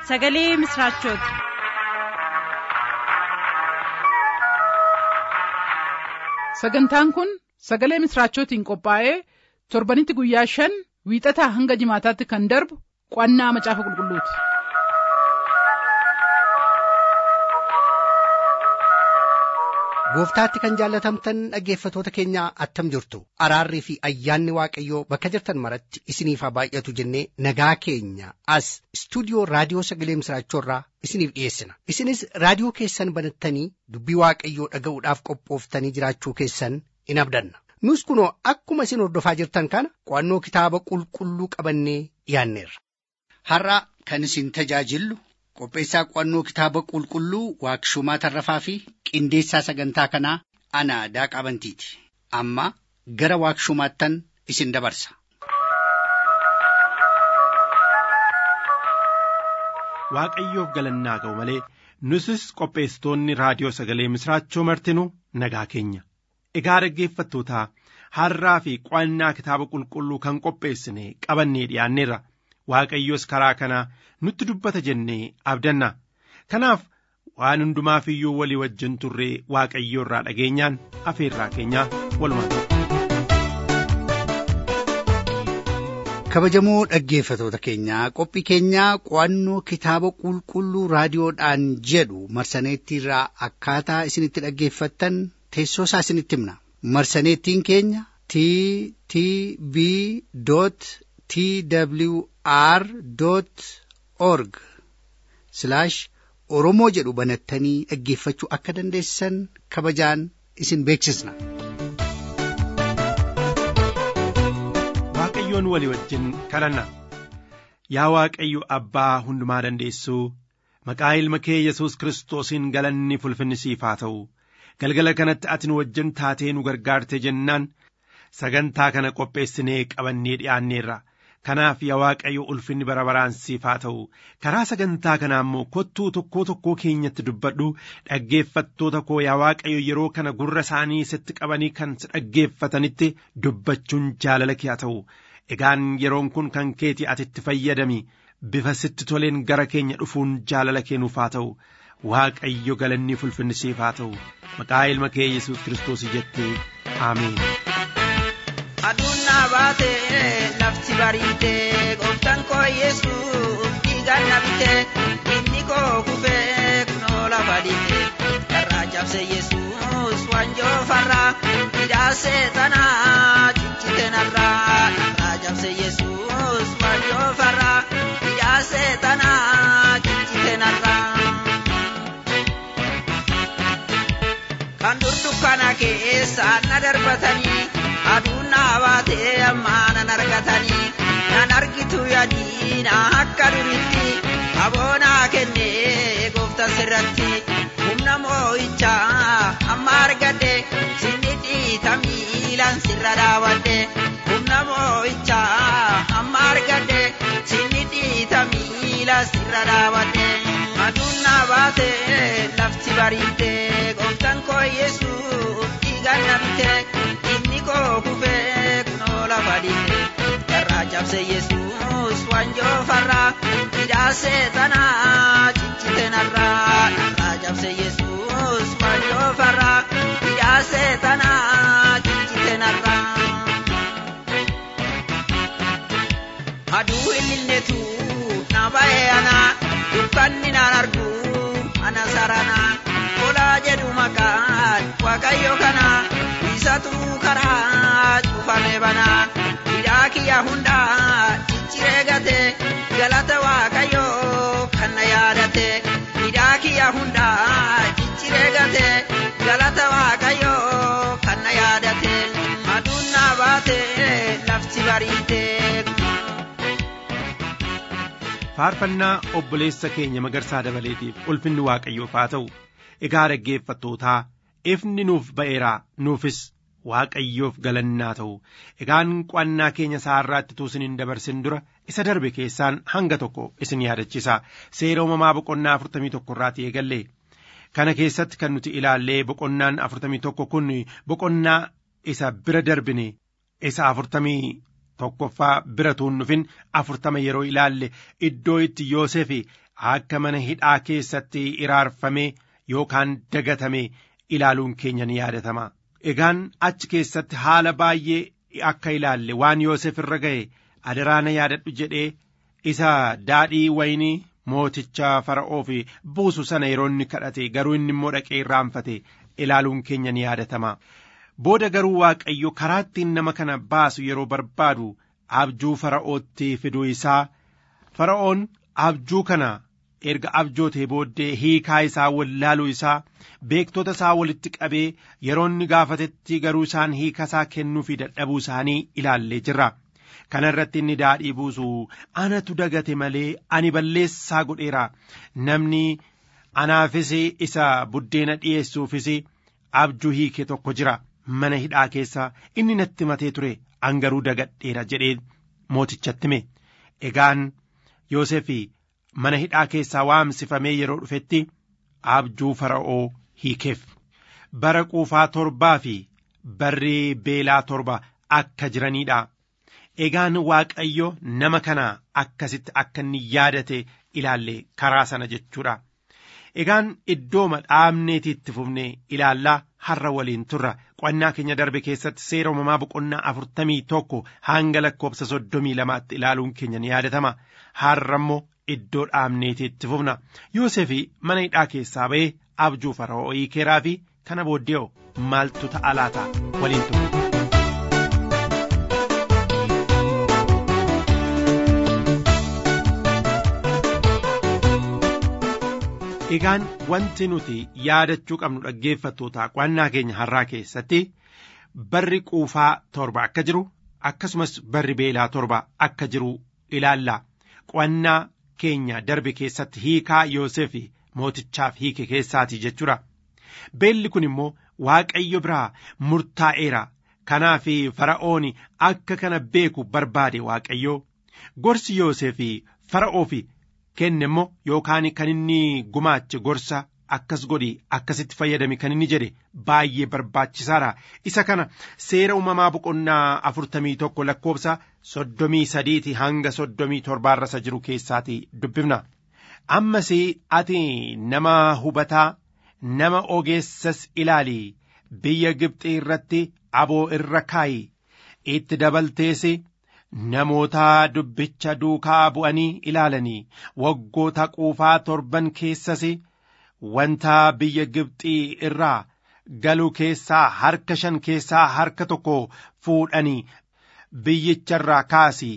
sagalee misiraachooti. sagantaan kun sagalee misiraachootiin qophaa'ee torbanitti guyyaa shan wiixataa hanga jimaataatti kan darbu qo'annaa macaafa qulqulluuti. gooftaatti kan jaallatamtan dhaggeeffatoota keenya attam jirtu araarrii fi ayyaanni waaqayyoo bakka jirtan maratti isiniif haa baay'atu jennee nagaa keenya as istuudiyoo raadiyoo sagalee misiraachoorraa isiniif dhiyeessina isinis raadiyoo keessan banattanii dubbii waaqayyoo dhaga'uudhaaf qophooftanii jiraachuu keessan in abdanna nus kunoo akkuma isin hordofaa jirtan kana qo'annoo kitaaba qulqulluu qabannee dhiyaanneerra. har'a kan isin tajaajillu qopheessaa qo'annoo kitaaba qulqulluu waaqshumaa tarrafaa fi qindeessaa sagantaa kanaa ana daaqaa bantiiti amma gara waaqshumaattan isin dabarsa. waaqayyoof galannaa ga'u malee nusis qopheessitoonni raadiyoo sagalee misiraachoo martinu nagaa keenya egaa dhaggeeffattootaa har'aa fi qo'annaa kitaaba qulqulluu kan qopheessine qabannee dhiyaanneerra waaqayyos karaa kanaa nutti dubbata jennee abdanna kanaaf waan hundumaaf iyyuu walii wajjin turree waaqayyoo irraa dhageenyaan afeerraa keenyaa walumaa kabajamoo dhaggeeffatoota keenyaa qophii keenyaa qo'annoo kitaaba qulqulluu raadiyoodhaan jedhu marsaneettiirraa akkaataa isinitti dhaggeeffattan teessoo isaa isinitti himna marsaneettiin keenya t t b t w r org oromoo jedhu banattanii dhaggeeffachuu akka dandeessan kabajaan isin beeksisna. waaqayyoon walii wajjin kadhanna yaa waaqayyo abbaa hundumaa dandeessuu maqaa ilma kee yesus kiristoosiin galanni fulfinni siif haa ta'u galgala kanatti ati nu wajjin taatee nu gargaarte jennaan sagantaa kana qopheessinee qabannee dhi'aanneerra kanaaf yaa waaqayyo ulfinni bara baraan siif haa ta'u karaa sagantaa kanaa immoo kottuu tokkoo tokkoo keenyatti dubbadhu dhaggeeffattoota koo yaa waaqayyo yeroo kana gurra isaanii sitti qabanii kan si dhaggeeffatanitti dubbachuun jaalala kee haa ta'u egaan yeroon kun kan keeti ati itti fayyadami bifa sitti toleen gara keenya dhufuun jaalala keenuuf haa ta'u waaqayyo galanni fulfinni siif haa ta'u maqaa ilma kee yesus kiristoos jettee aameen. aduun naa baatee lafti bariitee gooftaan koo yesuus dhiigaan na bitee inni koo kufee kunoo lafa dhiitee karraa cabse yesuus waanjoo farraa hidhaa seexanaa ciccite narraa karraa cabse yesuus waanjoo farraa hidhaa seexanaa ciccite narraa. kan dur dukkana keessa na darbatanii aduun naa baatee ammaa nan argatanii nan argitu yaadiina akka duritti aboonaa kennee goofta sirratti humna moo'ichaa amma argadde sinni dhiita miilan sirra dhaabadde humna moo'ichaa amma argadde sinni dhiita miila sirra dhaabadde aduun naa baatee lafti bariitee gooftaan koo yesuus dhiigaan na bitee inni koo kufee kunoo lafa dhiitee irraa cabse yesuus waanjoo farraa hidhaa seexanaa ciccite narraa irraa cabse yesuus waanjoo farraa hidhaa seexanaa ciccite narraa. aduu ililletu na ba'ee anaa dukkanni naan argu ana saranaa kolaa jedhu maqaan waaqayyo kanaa isatu karaa cufame banaa hidhaa kiyya hundaa cicciree gate galata waaqayyo kan na yaadate hidhaa kiyya hundaa cicciree gate galata waaqayyo kan na yaadate aduun naa baate lafti bariitee. faarfannaa obboleessa keenya magarsaa dabaleetiif ulfinni waaqayyoof haa ta'u egaa dhaggeeffattootaa ifni nuuf ba'eeraa nuufis waaqayyoof galannaa ta'u egaan qo'annaa keenya saarraatti tuusin hin dabarsin dura isa darbe keessaan hanga tokko isin yaadachisa seera uumamaa boqonnaa afurtamii tokko irraati eegalle kana keessatti kan nuti ilaallee boqonnaan afurtamii tokko kun boqonnaa isa bira darbine isa afurtamii tokkoffaa bira tuun dhufin afurtama yeroo ilaalle iddoo itti Yoosef akka mana hidhaa keessatti iraarfamee yookaan dagatame ilaaluun keenya ni yaadatama. Egaan achi keessatti haala baay'ee akka ilaalle waan Yoosef irra ga'e adaraana yaadadhu jedhee isa daadhii waynii mooticha fara'oo fi buusu sana yeroo inni kadhate garuu inni immoo dhaqee irraanfate ilaaluun keenya ni yaadatama. Booda garuu Waaqayyo karaa ittiin nama kana baasu yeroo barbaadu abjuu fara'ootti fiduu isaa fara'oon abjuu kana erga abjootee booddee hiikaa isaa wallaaluu isaa beektota isaa walitti qabee yeroo inni gaafatetti garuu isaan hiika isaa kennuu fi dadhabuu isaanii ilaallee jirra. Kana irratti inni daadhii buusu anatu dagate malee ani balleessaa godheera namni anaafis isa buddeena dhiyeessuufis abjuu hiike tokko jira mana hidhaa keessa inni natti matee ture angaruu dagadheera jedhee mootichatti hime egaan Yoosef mana hidhaa keessaa waamsifamee yeroo dhufetti abjuu fara'oo hiikeef bara quufaa torbaa fi barri beelaa torba akka jiraniidha. Egaan Waaqayyo nama kana akkasitti akka inni yaadate ilaalle karaa sana jechuudha. Egaan iddooma dhaabneetii itti fufnee ilaallaa har'a waliin turra qo'annaa keenya darbe keessatti seera uumamaa boqonnaa afurtamii tokko hanga lakkoobsa soddomii lamaatti ilaaluun keenya ni yaadatama. Har'a immoo iddoo dhaabneetii itti fufna. Yoosefi mana hidhaa keessaa ba'ee abjuu fara'oo hiikeeraa fi kana booddee maaltu ta'a laata waliin turre. Egaan wanti nuti yaadachuu qabnu dhaggeeffattoota qo'annaa keenya har'aa keessatti barri quufaa torba akka jiru akkasumas barri beelaa torba akka jiru ilaalla. Qo'annaa keenya darbe keessatti hiikaa Yoosef mootichaaf hiike keessaati jechuudha. Beelli kun immoo Waaqayyo biraa murtaa'eera. Kanaaf fara'oon akka kana beeku barbaade Waaqayyo gorsi Yoosef fara'oof kenne immoo yookaan kan inni gumaache gorsa akkas godhi akkasitti fayyadame kan inni jedhe baay'ee barbaachisaadha. Isa kana seera uumamaa boqonnaa afurtamii tokko lakkoobsa soddomii sadiiti hanga soddomii torbaarra isa jiru keessaati dubbifna. Ammas ati nama hubataa nama ogeessas ilaali biyya Gibxii irratti aboo irra kaayi itti dabaltees namoota dubbicha duukaa bu'anii ilaalanii waggoota quufaa torban keessas wanta biyya Gibxii irraa galu keessaa harka shan keessaa harka tokko fuudhanii biyyicharraa kaasi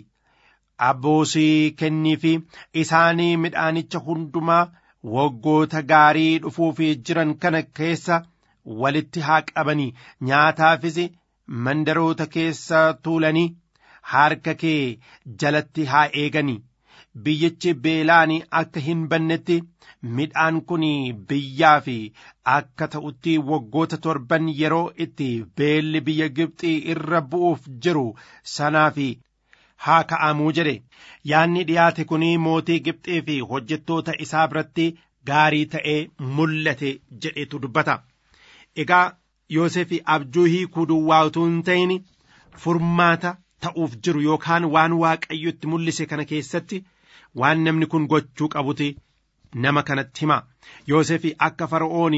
abboosii kenniifi isaanii midhaanicha hundumaa waggoota gaarii dhufuuf jiran kana keessa walitti haa qabanii nyaataafis mandaroota keessa tuulanii harka kee jalatti haa eeganii biyyichi beelaan akka hin bannetti midhaan kun biyyaa fi akka ta'utti waggoota torban yeroo itti beelli biyya Gibxii irra bu'uuf jiru sanaaf haa ka'amuu jedhe yaanni dhiyaate kun mootii Gibxii fi hojjettoota isaa biratti gaarii ta'ee mul'ate jedhetu dubbata. Egaa Yoosef abjuu hiikuu duwwaa utuu hin ta'in furmaata ta'uuf jiru yookaan waan waaqayyo itti mul'ise kana keessatti waan namni kun gochuu qabuti nama kanatti hima. Yoosef akka fara'oon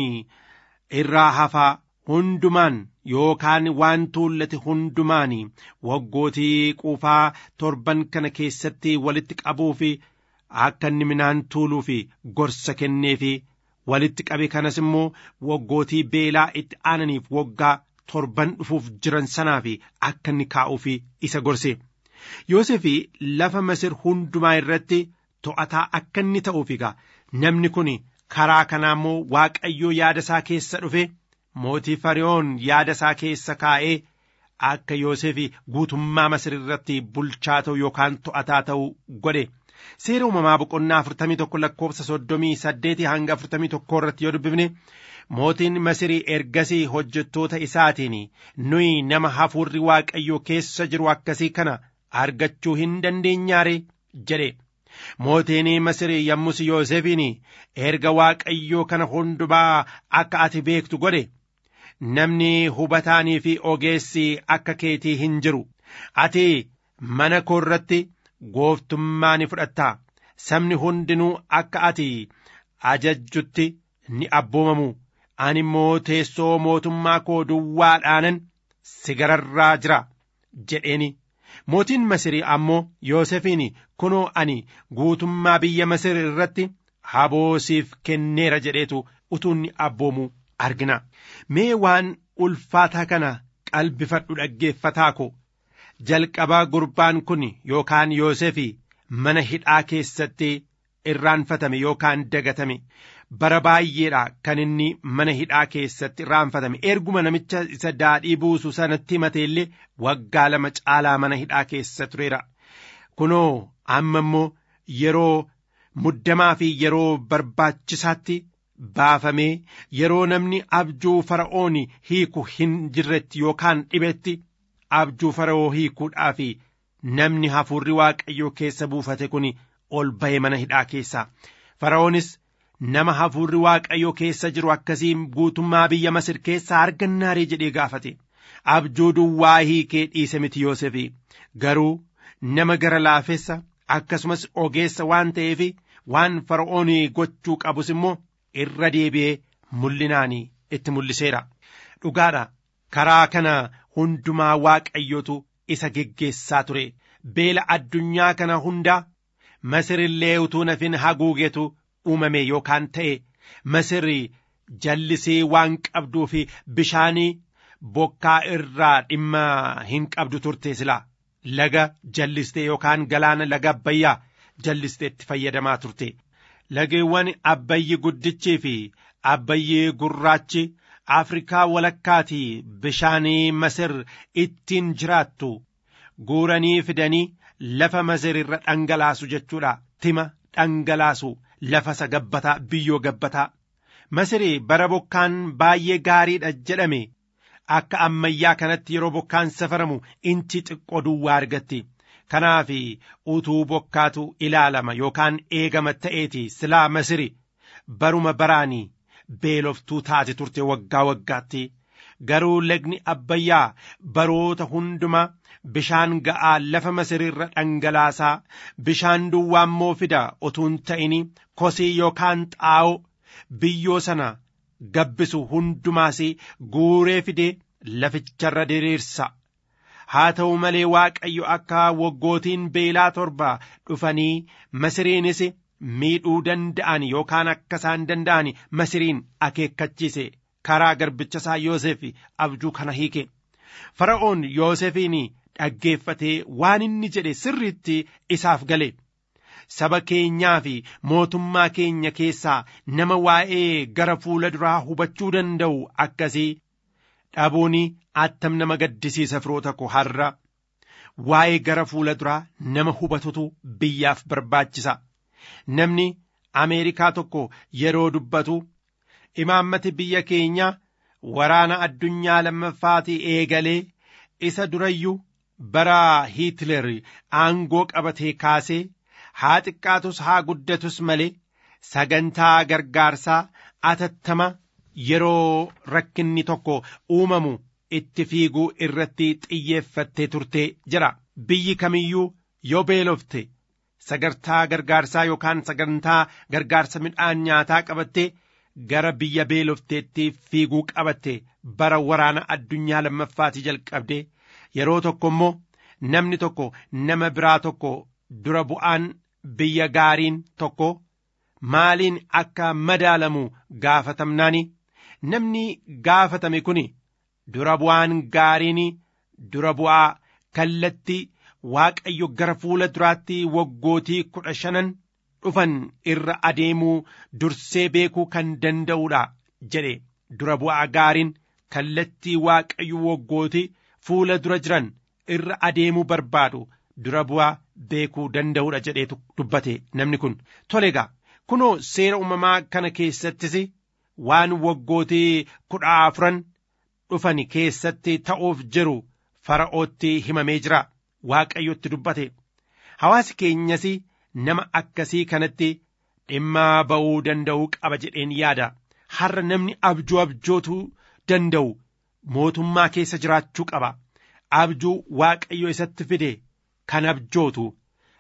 irraa hafaa hundumaan yookaan waan tuullate hundumaan waggootii quufaa torban kana keessatti walitti qabuu fi akka inni midhaan tuuluu fi gorsa kennee fi walitti qabe kanas immoo waggootii beelaa itti aananiif waggaa torban dhufuuf jiran sanaaf akka inni kaa'uuf isa gorse. Yoosef lafa Masir hundumaa irratti to'ataa akka inni ta'uuf egaa namni kun karaa kanaa immoo Waaqayyoo yaada isaa keessa dhufe mootii Fariyoon yaada isaa keessa kaa'ee akka Yoosef guutummaa Masir irratti bulchaa ta'u yookaan to'ataa ta'u godhe. Seera uumamaa boqonnaa afurtamii tokko lakkoofsa soddomii saddeetii hanga afurtamii tokkoo irratti yoo dubbifne mootiin Masirii ergasii hojjettoota isaatiin nuyi nama hafuurri Waaqayyoo keessa jiru akkasii kana argachuu hin dandeenyaare jedhe. Mootiin Masirii yommus Yoosefiin erga Waaqayyoo kana hundumaa akka ati beektu godhe namni hubataanii fi ogeessi akka keetii hin jiru. Ati mana koo irratti gooftummaa ni fudhattaa sabni hundinuu akka ati ajajjutti ni abboomamu ani immoo teessoo mootummaa koo duwwaadhaanan si gararraa jira jedheeni mootiin masirii ammoo yoosefiin kunoo ani guutummaa biyya masir irratti haboo siif kenneera jedheetu utuunni abboomu argina mee waan ulfaataa kana qalbifadhu dhaggeeffataa ko jalqabaa gurbaan kun yookaan yoosefi mana hidhaa keessatti irraanfatame yookaan dagatame bara baay'eedha kan inni mana hidhaa keessatti irraanfatame erguma namicha isa daadhii buusu sanatti himate illee waggaa lama caalaa mana hidhaa keessa tureera kunoo amma immoo yeroo muddamaa fi yeroo barbaachisaatti baafamee yeroo namni abjuu fara'oon hiiku hin jirretti yookaan dhibetti abjuu fara'oo hiikuudhaaf namni hafuurri waaqayyoo keessa buufate kun ol ba'e mana hidhaa keessaa fara'oonis nama hafuurri waaqayyoo keessa jiru akkasii guutummaa biyya masir keessaa argannaarii jedhee gaafate abjuu duwwaa hiikee dhiise miti yoosefi garuu nama gara laafessa akkasumas ogeessa waan ta'eef waan fara'oon gochuu qabus immoo irra deebi'ee mul'inaan itti mul'iseera dhugaadha karaa kana hundumaa waaqayyotu isa geggeessaa ture beela addunyaa kana hundaa masirillee utuu nafin haguugetu uumame yookaan ta'e masirri jallisee waan qabduu fi bishaanii bokkaa irraa dhimma hin qabdu turte silaa laga jallistee yookaan galaana laga abbayyaa jallistee itti fayyadamaa turte lageewwan abbayyi guddichii fi abbayyi gurraachi afrikaa walakkaatii bishaanii masir ittiin jiraattu guuranii fidanii lafa masir irra dhangalaasu jechuudha tima dhangalaasu lafa isa gabbataa biyyoo gabbataa masirii bara bokkaan baay'ee gaariidha jedhame akka ammayyaa kanatti yeroo bokkaan safaramu inchi xiqqoo duwwaa argatti kanaaf utuu bokkaatu ilaalama yookaan eegama ta'eeti silaa masiri baruma baraanii beeloftuu taate turte waggaa waggaatti garuu lagni abbayyaa baroota hundumaa bishaan ga'aa lafa masirirra dhangalaasaa bishaan duwwaa immoo fida utuun ta'ini kosii yookaan xaa'oo biyyoo sana gabbisu hundumaas guuree fidee laficharra diriirsa haa ta'u malee waaqayyo akka waggootiin beelaa torba dhufanii masiriinis miidhuu danda'an yookaan akka isaan danda'an masiriin akeekkachiise karaa garbicha isaa yoosef abjuu kana hiike fara'oon yoosefiin dhaggeeffatee waan inni jedhe sirriitti isaaf gale saba keenyaa fi mootummaa keenya keessaa nama waa'ee gara fuula duraa hubachuu danda'u akkasii dhabuun attam nama gaddisiisa firoota ko har'a waa'ee gara fuula duraa nama hubatutu biyyaaf barbaachisa namni ameerikaa tokko yeroo dubbatu imaammati biyya keenya waraana addunyaa lammaffaatii eegalee isa durayyuu bara hiitler aangoo qabatee kaasee haa xiqqaatus haa guddatus malee sagantaa gargaarsaa atattama yeroo rakkinni tokko uumamu itti fiiguu irratti xiyyeeffattee turtee jira biyyi kamiyyuu yoo beelofte sagantaa gargaarsaa yookaan sagantaa gargaarsa midhaan nyaataa qabattee gara biyya beelofteetti fiiguu qabatte bara waraana addunyaa lammaffaatii jalqabde yeroo tokko immoo namni tokko nama biraa tokko dura bu'aan biyya gaariin tokko maaliin akka madaalamu gaafatamnaani namni gaafatame kun dura bu'aan gaariin dura bu'aa kallatti waaqayyo gara fuula duraatti waggootii kudha shanan dhufan irra adeemuu dursee beekuu kan danda'uudha jedhe dura bu'aa gaariin kallattii waaqayyo waggootii fuula dura jiran irra adeemuu barbaadu dura bu'aa beekuu danda'uudha jedheetu dubbate namni kun tolegaa kunoo seera uumamaa kana keessattis waan waggootii kudha afuran dhufan keessatti ta'uuf jiru fara'ootti himamee jira waaqayyotti dubbate hawaasi keenyas nama akkasii kanatti dhimma ba'uu danda'uu qaba jedheen yaada har'a namni abjuu abjootuu danda'u mootummaa keessa jiraachuu qaba abjuu waaqayyo isatti fide kan abjootu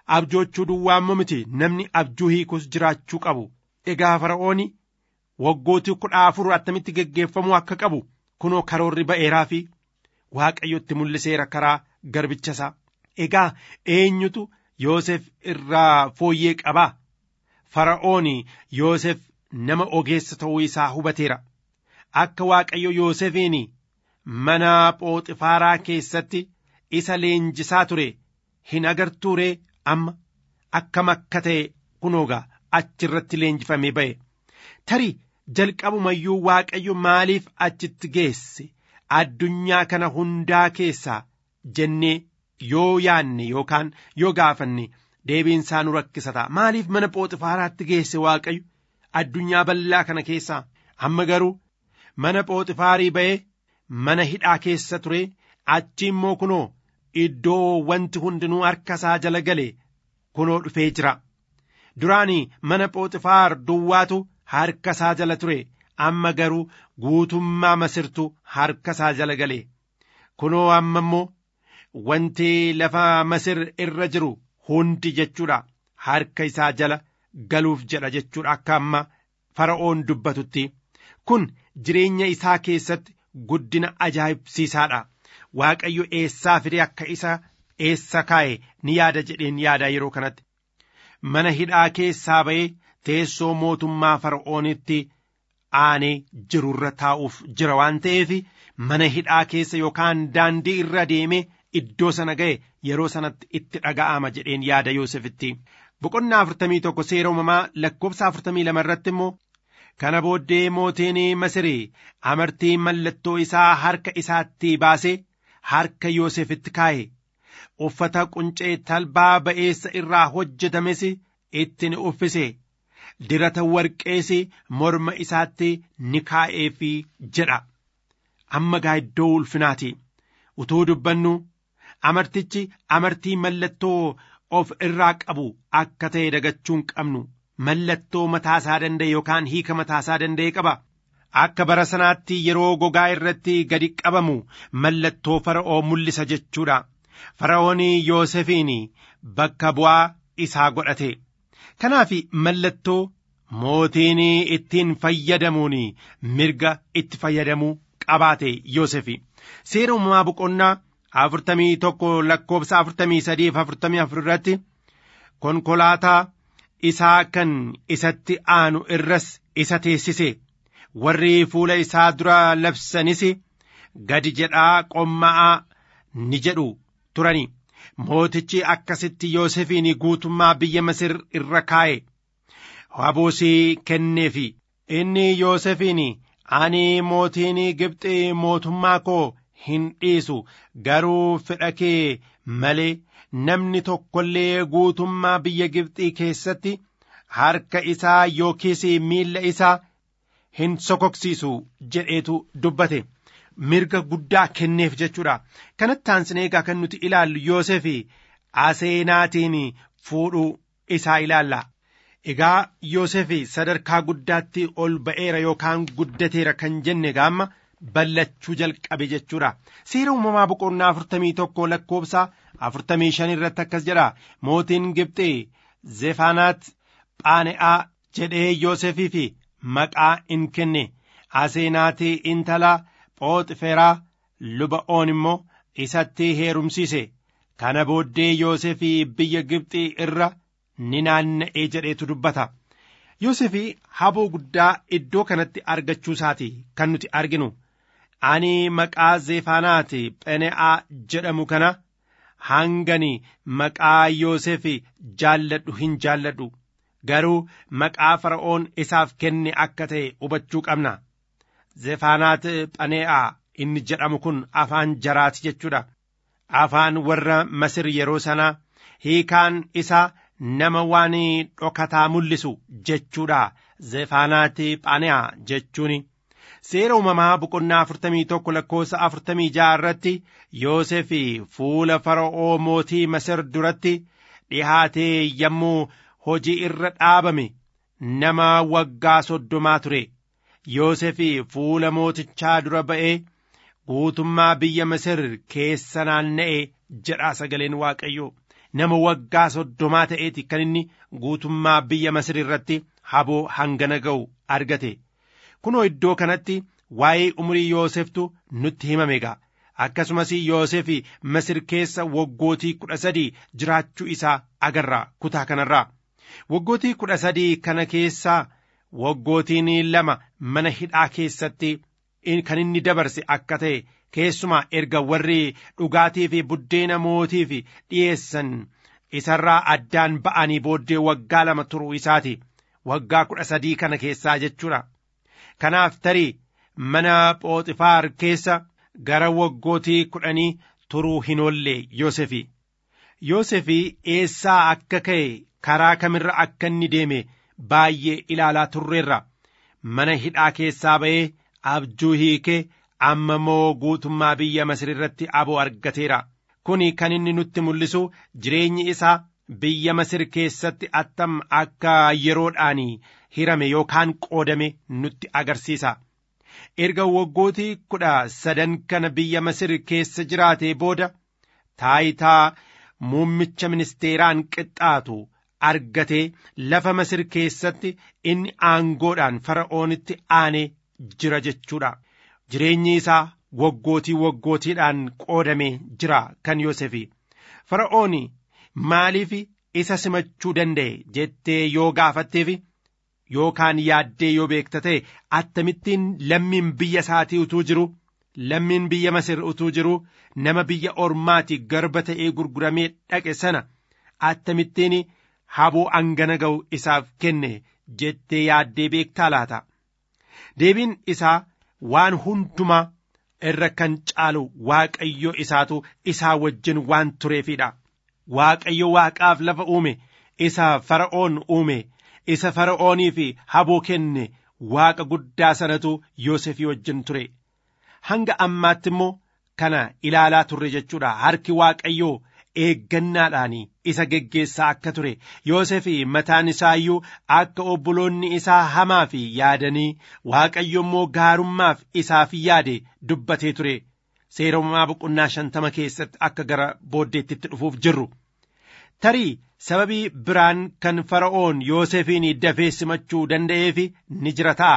abjoochuu duwwaammoo miti namni abjuu hiikus jiraachuu qabu egaa fara'ooni waggootii kudha afur attamitti geggeeffamuu akka qabu kunoo karoorri ba'eeraa fi waaqayyotti mul'iseera karaa garbicha isaa egaa eenyutu yoosef irraa fooyyee qabaa fara'ooni yoosef nama ogeessa ta'uu isaa hubateera akka waaqayyo yoosefiin mana phooxifaaraa keessatti isa leenjisaa ture hin agartuuree amma akkam akka ta'e kunoogaa achirratti leenjifamee ba'e tarii jalqabumayyuu waaqayyo maaliif achitti geesse addunyaa kana hundaa keessaa jennee yoo yaanne yookaan yoo gaafanne deebiin isaa nu rakkisa ta'a maaliif mana phooxifaaraatti geesse waaqayyo addunyaa bal'aa kana keessaa amma garuu mana phooxifaarii ba'ee mana hidhaa keessa ture achi immoo kunoo iddoo wanti hundinuu harka isaa jala gale kunoo dhufee jira duraanii mana phooxifaar duwwaatu harka isaa jala ture amma garuu guutummaa masirtu harka isaa jala gale kunoo amma immoo wanti lafa masir irra jiru hundi jechuudha harka isaa jala galuuf jedha jechuudha akka amma fara'oon dubbatutti kun jireenya isaa keessatti guddina ajaa'ibsiisaadha waaqayyo eessaa fide akka isa eessa kaa'e ni yaada jedheen yaada yeroo kanatti mana hidhaa keessaa ba'ee teessoo mootummaa fara'oonitti aanee jirurra taa'uuf jira waan ta'eef mana hidhaa keessa yookaan daandii irra deemee iddoo sana ga'e yeroo sanatti itti dhaga'ama jedheen yaada Yoosefitti. Boqonnaa afurtamii tokko seera uumamaa lakkoofsa afurtamii lama irratti immoo kana booddee mootiin Masirii amartii mallattoo isaa harka isaatti baasee harka Yoosefitti kaa'e. Uffata quncee talbaa ba'eessa irraa hojjetames itti ni uffise. Dirata warqees morma isaatti ni kaa'eefi jedha. Amma gaa iddoo ulfinaati. Utuu dubbannu amartichi amartii mallattoo of irraa qabu akka ta'e dagachuu hin qabnu mallattoo mataasaa danda'e yookaan hiika mataasaa danda'e qaba akka bara sanaatti yeroo gogaa irratti gadi qabamu mallattoo fara'oo mul'isa jechuudha fara'oon yoosefiin bakka bu'aa isaa godhate kanaaf mallattoo mootiin ittiin fayyadamuun mirga itti fayyadamuu qabaate yoosefi seera uumamaa boqonnaa afurtamii tokko lakkoofsa afurtamii sadiif afurtamii afur irratti konkolaataa isaa kan isatti aanu irras isa teessise warri fuula isaa dura labsanis gadi jedhaa qomma'aa ni jedhu turani mootichi akkasitti yoosefiin guutummaa biyya masir irra kaa'e haboosii kenneefi inni yoosefiin ani mootiin gibxi mootummaa koo hin dhiisu garuu fedha kee malee namni tokkollee guutummaa biyya Gibxii keessatti harka isaa yookiis miilla isaa hin sokoksiisu jedheetu dubbate mirga guddaa kenneef jechuudha kanatti aansinee egaa kan nuti ilaallu Yoosef aseenaatiin fuudhuu isaa ilaalla egaa Yoosef sadarkaa guddaatti ol ba'eera yookaan guddateera kan jenne gaamma ballachuu jalqabe jechuudha seera uumamaa boqonnaa afurtamii tokko lakkoofsa afurtamii shan irratti akkas jedha mootiin gibxii zefaanaat phaane'aa jedhee yoosefiif maqaa in kenne aseenaatii intala phooxiferaa luba'oon immoo isatti heerumsiise kana booddee yoosefii biyya gibxii irra ni naanna'ee jedheetu dubbata yoosefii haboo guddaa iddoo kanatti argachuu isaati kan nuti arginu ani maqaa zeefaanaati phene'aa jedhamu kana hangani maqaa yoosef jaalladhu hin jaalladhu garuu maqaa fara'oon isaaf kenne akka ta'e hubachuu qabna zeefaanaat phane'aa inni jedhamu kun afaan jaraati jechuudha afaan warra masir yeroo sanaa hiikaan isaa nama waan dhokataa mul'isu jechuudha zeefaanaati phane'aa jechuuni. seera uumamaa boqonnaa afurtamii tokko lakkoofsa afurtamii ja'a irratti yoosef fuula fara'oo mootii masir duratti dhihaatee yommuu hojii irra dhaabame nama waggaa soddomaa ture yoosef fuula mootichaa dura ba'ee guutummaa biyya masir keessa naanna'e jedhaa sagaleen waaqayyoo nama waggaa soddomaa ta'eeti kan inni guutummaa biyya Masir irratti haboo hangana ga'u argate. Kunoo iddoo kanatti waa'ee umurii Yooseftu nutti himame egaa. Akkasumas Yoosef Masir keessa waggootii kudha sadii jiraachuu isaa agarra kutaa kanarraa. Waggootii kudha sadii kana keessaa waggootiin lama mana hidhaa keessatti kan inni dabarse akka ta'e keessumaa erga warri dhugaatii fi buddeena mootiif dhiyeessan isarraa addaan ba'anii booddee waggaa lama turuu isaati waggaa kudha sadii kana keessaa jechuudha kanaaf tarii mana phooxifaar keessa gara waggootii kudhanii turuu hin oolle yoosefi yoosefi eessaa akka ka'e karaa kamirra akka inni deeme baay'ee ilaalaa turreerra mana hidhaa keessaa ba'ee abjuu hiikee amma immoo guutummaa biyya Masir irratti aboo argateera. Kuni kan inni nutti mul'isu jireenyi isaa biyya Masir keessatti attam akka yeroodhaan hirame yookaan qoodame nutti agarsiisa. Erga waggootii kudha sadan kana biyya Masir keessa jiraatee booda taayitaa muummicha ministeeraan qixxaatu argatee lafa Masir keessatti inni aangoodhaan fara'oonitti aanee jira jechuudha. Jireenyi isaa waggootii waggootiidhaan qoodamee jira kan Yoosefi. Fara'ooni maaliif isa simachuu danda'e jettee yoo gaafatteef yookaan yaaddee yoo beekta ta'e attamittiin lammiin biyya isaatii utuu jiru lammiin biyya Masir utuu jiru nama biyya ormaati garba ta'ee gurguramee dhaqe sana attamittiin haboo angana ga'u isaaf kenne jettee yaaddee beektaa laata. Deebiin isaa waan hundumaa irra kan caalu waaqayyo isaatu isaa wajjin waan tureefidha. Waaqayyo waaqaaf lafa uume isa fara'oon uume isa fara'oonii fi haboo kenne waaqa guddaa sanatu Yoosefii wajjin ture. Hanga ammaatti immoo kana ilaalaa turre jechuudha. Harki waaqayyoo eeggannaadhaan isa geggeessaa akka ture Yoosef mataan isaa iyyuu akka obboloonni isaa hamaa fi yaadanii waaqayyo immoo gaarummaaf isaaf yaade dubbatee ture seeromaa boqonnaa shantama keessatti akka gara booddeetti dhufuuf jirru tarii sababii biraan kan fara'oon Yoosefiin dafee simachuu danda'eef ni jira ta'a.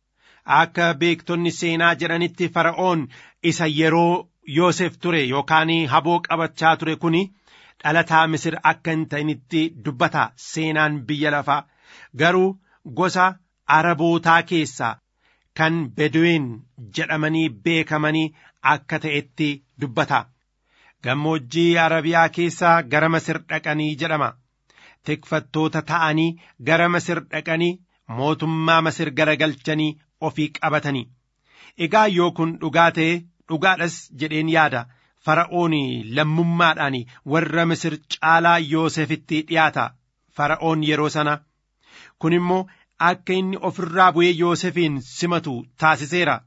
Akka beektonni seenaa jedhanitti fara'oon isa yeroo Yoosef ture yookaan haboo qabachaa ture kuni dhalataa Misir akka hin ta'initti dubbata seenaan biyya lafaa garuu gosa Arabootaa keessaa kan Beduwin jedhamanii beekamanii akka ta'etti dubbata. Gammoojjii Arabiyaa keessaa gara Masir dhaqanii jedhama. Tikfattoota ta'anii gara Masir dhaqanii mootummaa Masir garagalchanii ofii qabatanii. Egaa yoo kun dhugaa ta'e dhugaadhas jedheen yaada. Fara'oon lammummaadhaan warra Misir caalaa Yoosefitti dhiyaata. Fara'oon yeroo sana. Kun immoo akka inni ofirraa bu'ee Yoosefiin simatu taasiseera.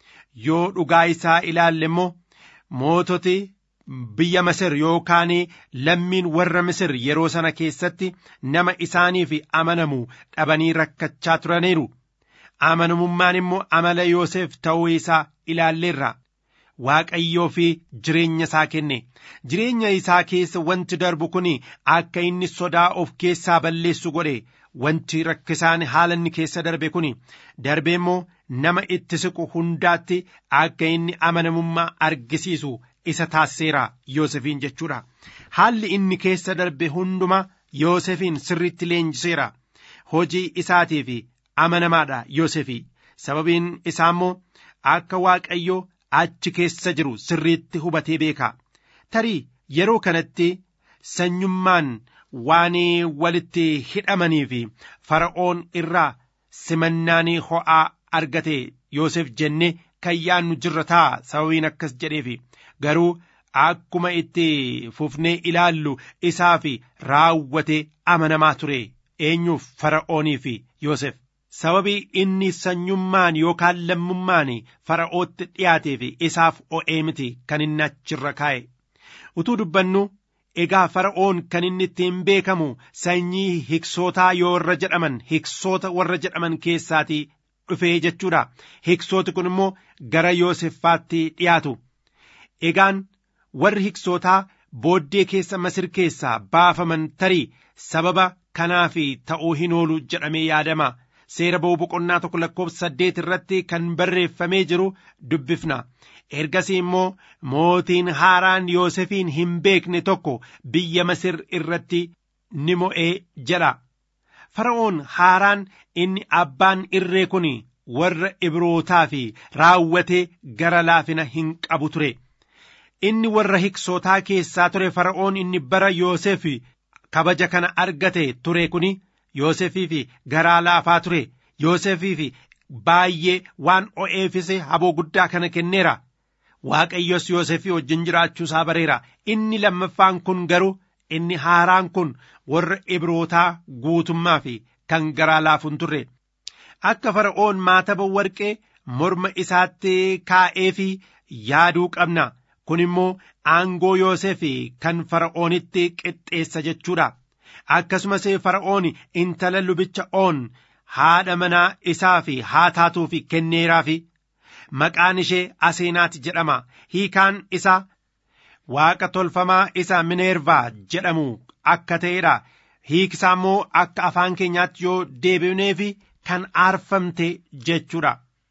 Yoo dhugaa isaa ilaalle immoo moototi biyya Masir yookaan lammiin warra Misir yeroo sana keessatti nama isaaniif amanamu dhabanii rakkachaa turaniiru. Amanamummaan immoo amala Yoosef ta'uu isaa ilaalleerra. Waaqayyoo fi jireenya isaa kenne jireenya isaa keessa wanti darbu kun akka inni sodaa of keessaa balleessu godhe wanti rakkisaan haala inni keessa darbe kun darbe immoo nama itti siqu hundaatti akka inni amanamummaa argisiisu isa taasiseera Yoosefiin jechuudha. Haalli inni keessa darbe hunduma Yoosefiin sirriitti leenjiseera. Hojii isaatiif amanamaadha Yoosefii. Sababiin isaa immoo akka Waaqayyoo achi keessa jiru sirriitti hubatee beeka. Tarii yeroo kanatti sanyummaan waan walitti hidhamanii fi fara'oon irraa simannaanii ho'aa argate Yoosef jennee kan yaannu jirra ta'a sababiin akkas jedheefi garuu akkuma itti fufnee ilaallu isaa fi raawwate amanamaa ture eenyuuf fara'oonii fi Yoosef. sababii inni sanyummaan yookaan lammummaan fara'ootti dhiyaateef isaaf o'ee miti kan inni achirra kaa'e utuu dubbannu egaa fara'oon kan inni ittiin beekamu sanyii hiksootaa yoo warra jedhaman hiksoota warra jedhaman keessaatii dhufee jechuudha hiksooti kun immoo gara yooseffaatti dhiyaatu egaan warri hiksootaa booddee keessa masir keessaa baafaman tarii sababa kanaaf ta'uu hin oolu jedhamee yaadama seera ba'uu boqonnaa tokko lakkoofsa saddeet irratti kan barreeffamee jiru dubbifna ergasii immoo mootiin haaraan yoosefiin hin beekne tokko biyya masir irratti ni mo'ee jedha fara'oon haaraan inni abbaan irree kun warra ibrootaa fi raawwatee gara laafina hin qabu ture inni warra hiksootaa keessaa ture fara'oon inni bara yoosef kabaja kana argate ture kun yoosefii fi garaa laafaa ture yoosefii fi baay'ee waan o'eefise haboo guddaa kana kenneera waaqayyos yoosefii wajjin jiraachuusaa bareera inni lammaffaan kun garuu inni haaraan kun warra ibrootaa guutummaa fi kan garaa laafuun turre akka fara'oon maataba warqee morma isaatti kaa'ee fi yaaduu qabna kun immoo aangoo yoosef kan fara'oonitti qixxeessa jechuudha akkasumas fara'oon intala lubicha oon haadha manaa isaa fi haa taatuu fi kenneeraa fi maqaan ishee aseenaati jedhama hiikaan isaa waaqa tolfamaa isa mineervaa jedhamu akka ta'edha hiikisaa immoo akka afaan keenyaatti yoo deebineef kan aarfamte jechuudha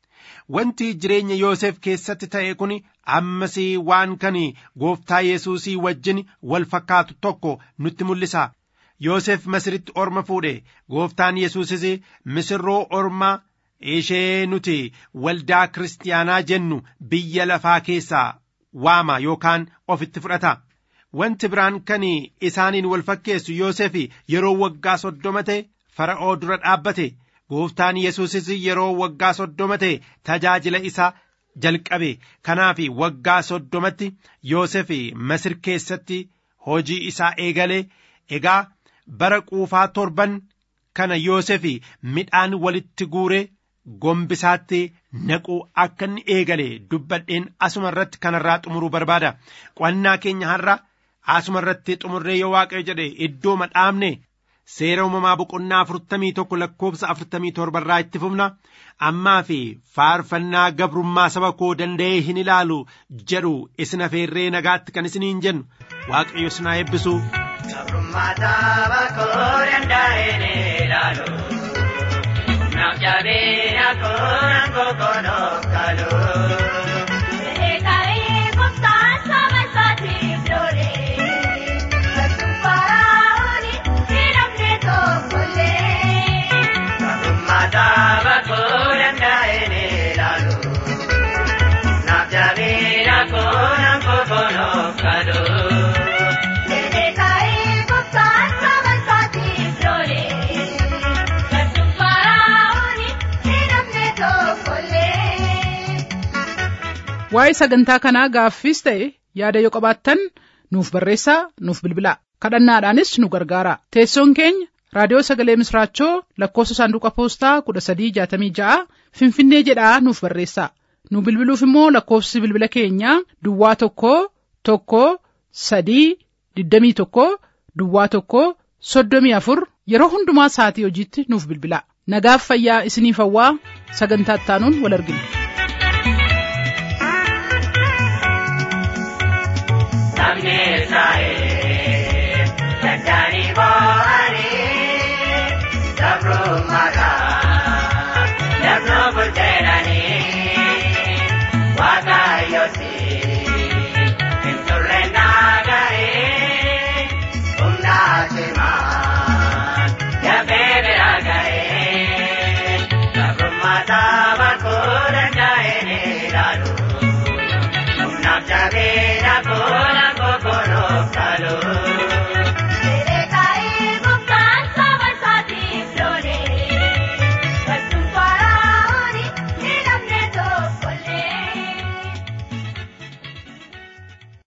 wanti jireenya yoosef keessatti ta'e kun ammas waan kan gooftaa yesuusii wajjin wal fakkaatu tokko nutti mul'isa yoosef masiritti orma fuudhe gooftaan yesuusis misirroo ormaa ishee nuti waldaa kiristaanaa jennu biyya lafaa keessaa waama yookaan ofitti fudhata wanti biraan kan isaaniin wal fakkeessu yoosef yeroo waggaa soddoma ta'e fara'oo dura dhaabbate gooftaan yesuusis yeroo waggaa soddoma ta'e tajaajila isaa jalqabe kanaaf waggaa soddomatti yoosef masir keessatti hojii isaa eegale egaa bara quufaa torban kana yoosef midhaan walitti guure gombisaatti naquu akka inni eegale dubbadheen asuma irratti kanarraa xumuruu barbaada qo'annaa keenya har'a asuma irratti xumurree yoo waaqayyo jedhe iddoo madhaabne seera uumamaa boqonnaa afurtamii tokko lakkoofsa afurtamii torbarraa itti fufna ammaa fi faarfannaa gabrummaa saba koo danda'ee hin ilaalu jedhu isin afeerree nagaatti kan isiniin jennu waaqayyo isin haa eebbisu. Gabrummaa saba koo danda'ee hin ilaalu. Naaf jabeenya koo nan kokonoo kaluu. Mataba kuranda enelalu, napjavira konam kokono kado. waa'ee sagantaa kanaa gaaffiis ta'e yaada yoo qabaattan nuuf barreessaa nuuf bilbilaa kadhannaadhaanis nu gargaara teessoon keenya raadiyoo sagalee misraachoo lakkoofsa saanduqa poostaa kudha sadii jaatamii ja'a finfinnee jedhaa nuuf barreessaa nu bilbiluuf immoo lakkoofsi bilbila keenyaa duwwaa tokko tokko sadii digdamii tokko duwwaa tokko soddomii afur yeroo hundumaa sa'atii hojiitti nuuf bilbilaa nagaaf fayyaa isiniif hawwaa sagantaa ittaanuun wal argina. Sabni Israa'el danda'anii boo'anii gabrummaadhaan dabnoo bulcheedhanii waaqayyooti hin turre naaga'ee humna cimaan dafee bira ga'ee gabrummaa saba koo danda'een ilaalu. Humnaaf jabeenya koona kokonoo kaluu.